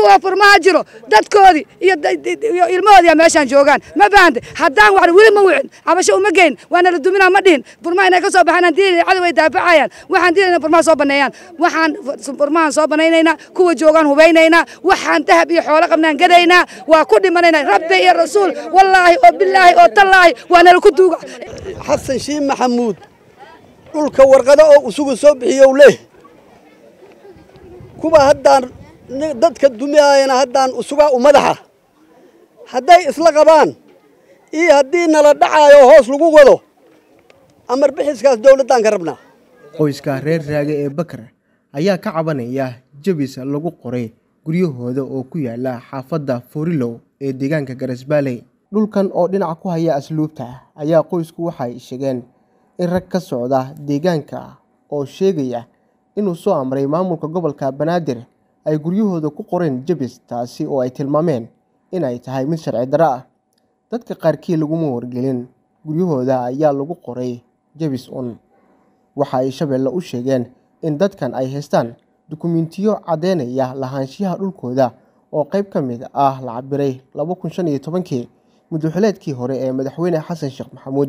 kuwa furmaha jiro dadkoodii iyo iyo ilmahoodiya meeshaan joogaan ma fahante haddaan wax weli ma wicin cabasho uma geyn waana la duminaa ma dhihin furmaha inay ka soo baxaan aan diilayna cadow ay daafacayaan waxaan diilayna furmaha soo baneeyaan waxaan furmahan soo banaynaynaa kuwa joogaan hubaynaynaa waxaan dahab iyo xoolo qabnaan gadaynaa waa ku dhimanaynaa rabbi iyo rasuul wallaahi oo bilaahi oo tallaahi waa nala ku duuga xasan shiin maxamuud dhulka warqado oo isugu soo bixiyow leh kuwa haddaan dadka dumiyaayana haddaan usugaa u madaxa hadday isla qabaan iyo haddii nala dhacaayo hoos lagu wado amar bixiskaas dowladdaan ka rabnaa qoyska reer raage ee bakar ayaa ka cabanaya jabis lagu qoray guryahooda oo ku yaala xaafadda forilow ee deegaanka garasbaaley dhulkan oo dhinac ku haya asluubta ayaa qoysku waxay sheegeen in rag ka socda deegaanka oo sheegaya inuu soo amray maamulka gobolka banaadir ay guryahooda ku qoreen jabis taasi oo ay tilmaameen in ay tahay mid sharci darro ah dadka qaarkii laguma wargelin guryahooda ayaa lagu qoray jabis un waxa ay shabeelle u sheegeen in dadkan ay haystaan dukumentiyo caddeynaya lahaanshiyaha dhulkooda oo qayb ka mid ah la cabiray laba kun shan iyo tobankii muddaxileedkii hore ee madaxweyne xasan sheekh maxamuud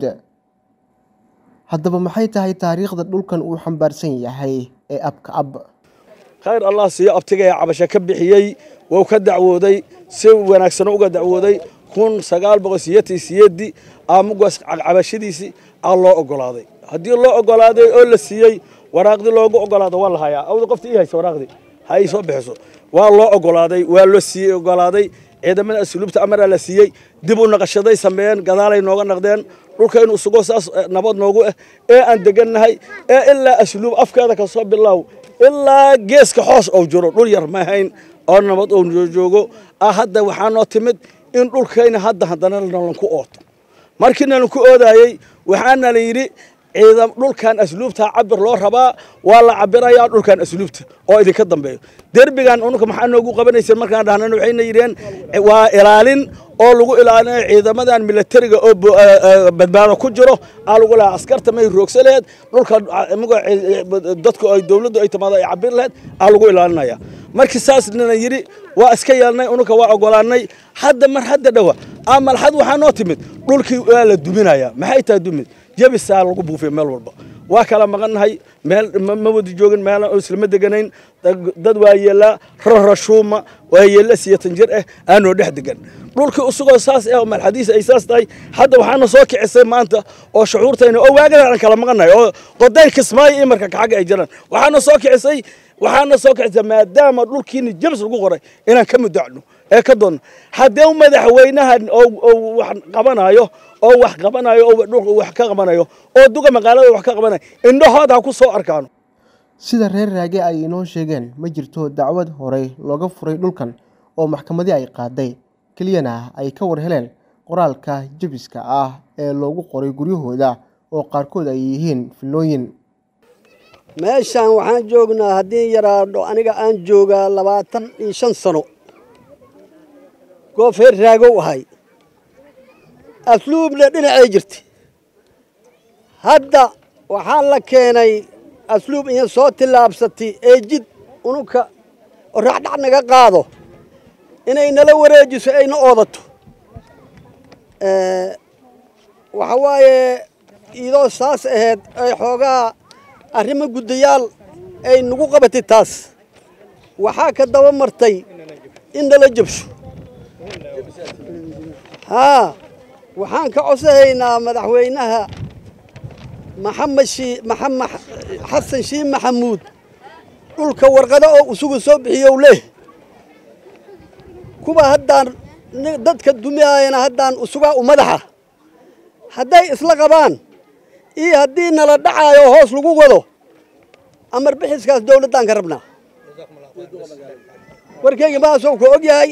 haddaba maxay tahay taariikhda dhulkan uu xambaarsan yahay ee abka ab khayr allah siiyo abtiga ee cabasho ka bixiyey wuu ka dacwooday si wanaagsan uga dacwooday kun sagaal boqol siyeetan siyeedii aamugaas cabashadiisii aa loo ogolaaday haddii loo ogolaaday oo la siiyey waraaqdii loogu ogolaado waa la hayaa awda qofta ii haysa waraaqdii ha ii soo bixiso waa loo ogolaaday waa loo siiyey ogolaaday ciidamada asluubta amaraa la siiyey dib u naqashaday sameeyeen gadaalay nooga naqdeen dhulka inuu sugo saas nabad noogu ah ee aan degannahay ee ilaa asluub afkeeda ka soo bilaaw ilaa geeska xoos ou jiro dhul yar ma ahayn oo nabad ou joogo ah hadda waxaa noo timid in dhulkayna hadda haddana nalanku ooto markii nalanku oodaayey waxaana la yidhi ciidam dhulkan asluubta cabir loo rabaa waa la cabirayaa dhulkan asluubta oo idinka dambeeyo derbigan ununka maxaa noogu qabanaysa markaan dhahnana waxayna yidheen waa ilaalin oo lagu ilaalinayo ciidamadan milatariga oo badbaado ku jiro aa lagu lahaa askarta may roogsa laheed dhulka dadku ay dowladdu ay timaado ay cabir laheed aa lagu ilaalinaya markii saasnana yidhi waa iska yeelnay ununka waa ogolaanay hadda mar hadda dhowa amalxad waxaa noo timid dhulkii waa la duminaya maxay tahay dumid jabisaa lagu buufiya meel walba waa kala maqannahay meel ma wada joogin meel islama deganayn dad waa yeelaa rarashuuma waa yeella siyatan jir ah aanoo dhex degan dhulkii usugoo saas ah oo malxadiisa ay saas tahay hadda waxaana soo kicisay maanta oo shucuurtayna oo waagadan aan kala maqannahay oo qodayn kismaayo iyo marka kaxagga ay jiraan waxaana soo kicisay waxaana soo kicisay maadaama dhulkiina jabis lagu qoray inaan ka mudacno ee ka doonno haddee madaxweynahan oo wax qabanayo oo wax qabanayo oo dhulka wax ka qabanayo oo duga magaalada wax ka qabanayo indhahooda ha ku soo arkaano sida reer raage ay inoo sheegeen ma jirto dacwad horey looga furay dhulkan oo maxkamadii ay qaaday keliyana ay ka war heleen qoraalka jabiska ah ee loogu qoray guryahooda oo qaarkood ay yihiin filooyin meeshaan waxaan joognaa haddii yaraadho aniga aan joogaa labaatan iyo shan sano goof reer raagow ahay asluubna dhinacay jirta hadda waxaa la keenay asluub iyo soo tillaabsatay ee jid ununka oo raxdhac naga qaado inay nala wareejiso ayna oodato waxa waaye idoo saas ahayd ay xoogaa arrimo guddayaal ay nagu qabatay taas waxaa ka daba martay in nala jabsho haa waxaan ka codsahaynaa madaxweynaha maxamed shii maxamed xasan shiin maxamuud dhulka warqado oo isugu soo bixiyow leh kuwa haddaan dadka dumiyaayana haddaan usugaa u madaxa hadday isla qabaan iyo haddii nala dhacaayo hoos lagu wado amar bixiskaas dowladdaan ka rabnaa warkeyga maasoo ka og yahay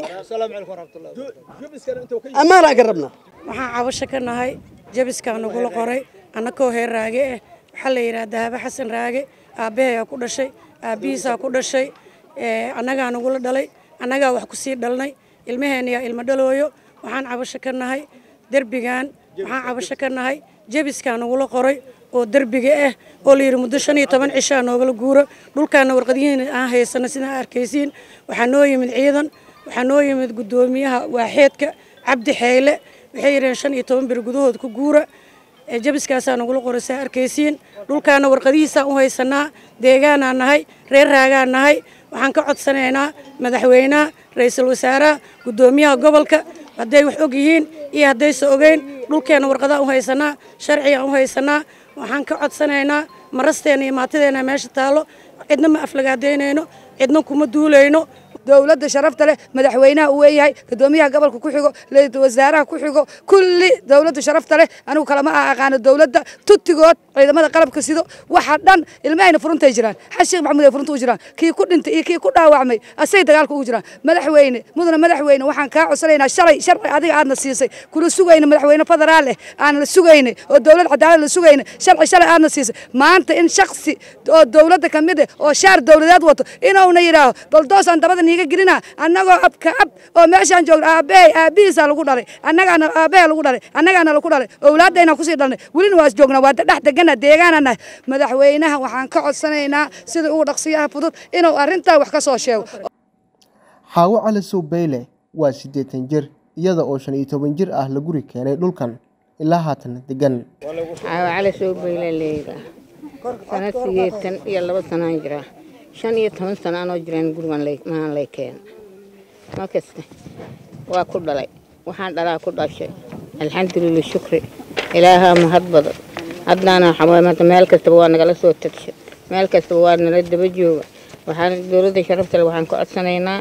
ammaanaan ka rabnaa waxaan cabasho ka nahay jabiskaa nagula qoray annakoo heer raage ah waxaa la yidhaha dahabo xasan raage aabbahayaa ku dhashay aabbihiisaa ku dhashay annagaa nagula dhalay annagaa wax ku sii dhalnay ilmaheennayaa ilmo dhalooyo waxaan cabasho ka nahay derbigan waxaan cabasho ka nahay jabiskaa nagula qoray oo derbiga ah oo la yidhi muddo shan iyo toban cishaa noogala guuro dhulkaana warqadyihiin aan haysano sidaa arkaysiin waxaa noo yimid ciidan waxaa noo yimid guddoomiyaha waaxeedka cabdi xeyle waxay yidhaheen shan iyo toban bir gudahood ku guura jabiskaasaa nagula qoraysaa arkaysiin dhulkaana warqadihiisaan u haysanaa deegaanaan nahay reer raagaan nahay waxaan ka codsanaynaa madaxweynaha ra-iisul wasaaraha guddoomiyaha gobolka hadday wax og yihiin iyo haddayse ogeyn dhulkeenna warqadaan u haysanaa sharcigaan u haysanaa waxaan ka codsanaynaa marasteena iyo maatideena meesha taallo cidna ma aflagaadaynayno cidna kuma duulayno dowladda sharafta leh madaxweynaha uu weeyahay guddoomiyaha gobolka ku xigo ra-iisul wasaaraha ku xigo kulli dowladda sharafta leh anigu kalama aqaano dowladda tutigood ciidamada qalabka sido waxa dhan ilmahayna furuntay jiraan xashiikh maxamuud ay furunta u jiraan kii ku dhintay iyo kii ku dhaawacmay asay dagaalka ugu jiraan madaxweyne mudana madaxweyne waxaan kaa codsanaynaa shalay sharci adiga aadna siisay kula sugayna madaxweyne federaal eh aan la sugayna oo dowlad cadaalad la sugayna sharci shalay aadna siisay maanta in shaksi oo dowladda ka mid eh oo shaar dowladeed wato inuuna yidhaaho baldoosaan dabada niiga gelina annagoo abka ab oo meeshaan joogno aabbahay aabbihiisaa lagu dhalay annagaana aabbahay lagu dhalay annagaana lagu dhalay owlaadayna kusii dhalnay welina waa joognaa waa dhex degana deegaanana madaxweynaha waxaan ka codsanaynaa sida ugu dhaqsiyaha fudud inuu arrintaa wax ka soo sheego xaawo cali sow beyle waa siddeetan jir iyada oo shan iyo toban jir ah la guri keenay dhulkan ilaa haatan degan xaawo cali sow beyle leeyda sana sideetan iyo laba sanaan jiraa shan iyo toban sana anoo jiraan gurigan mahan lay keena ma kasta waa ku dhalay waxaan dhalaa ku dhashay alxamdulilah shukri ilaahaa mahad badan haddaana xawaamada meel kastaba waa nagala soo tagshay meel kastaba waa nala daba jooga waxaan dowladda sharafta le waxaan ka codsanaynaa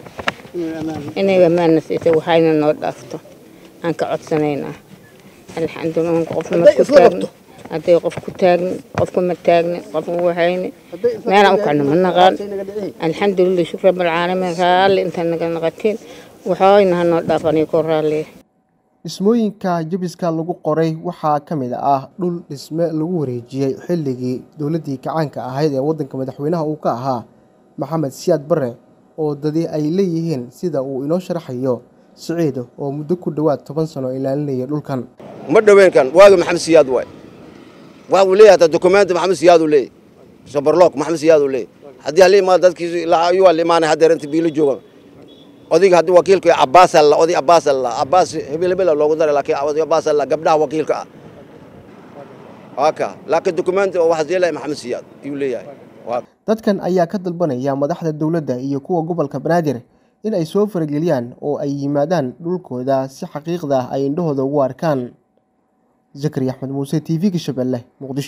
inay ammaanna siisay waxayna noo dhaafto aan ka codsanaynaa alxamdulilah qofna ma ku taagno hadday qof ku taagnin qofku ma taagnin qofku waxayni meelaan u kacno ma naqaan alxamdulilah shukr rabbilcaalamiin raalli inta naga naqatiin waxayna ha noo dhaafaniyo ku raalliya dhismooyinka jabiska lagu qoray waxaa ka mid ah dhul dhisme lagu wareejiyey xilligii dowladdii kacaanka ahayd ee waddanka madaxweynaha uu ka ahaa maxamed siyaad bare oo dadi ay leeyihiin sida uu inoo sharaxayo siciido oo muddo ku dhowaad toban sano ilaalinaya dhulkan ma dhoweenkan waaga maxamed siyaad waay waa uu leeyahay hataa dokumenti maxamed siyaad uu leeyahy sabarlook maxamed siyaad uu leeyahy haddii hala imaado dadkiisu ayuu la imaanay haddeer inta biilo jooga odayga haddii wakiilku cabbaas alla oday cabbaas alla cabbaas hebel hebel loogu daray laakiin oday cabbaas alla gabdhaha wakiilka ah waaka laakiin dokumenti oo waxaas yeelaya maxamed siyaad ayuu leeyahay dadkan ayaa ka dalbanaya madaxda dowladda iyo kuwa gobolka banaadir in ay soo farageliyaan oo ay yimaadaan dhulkooda si xaqiiqda ah ay indhahooda ugu arkaan zakari axmed muuse t v-ga shabeelle muqdisho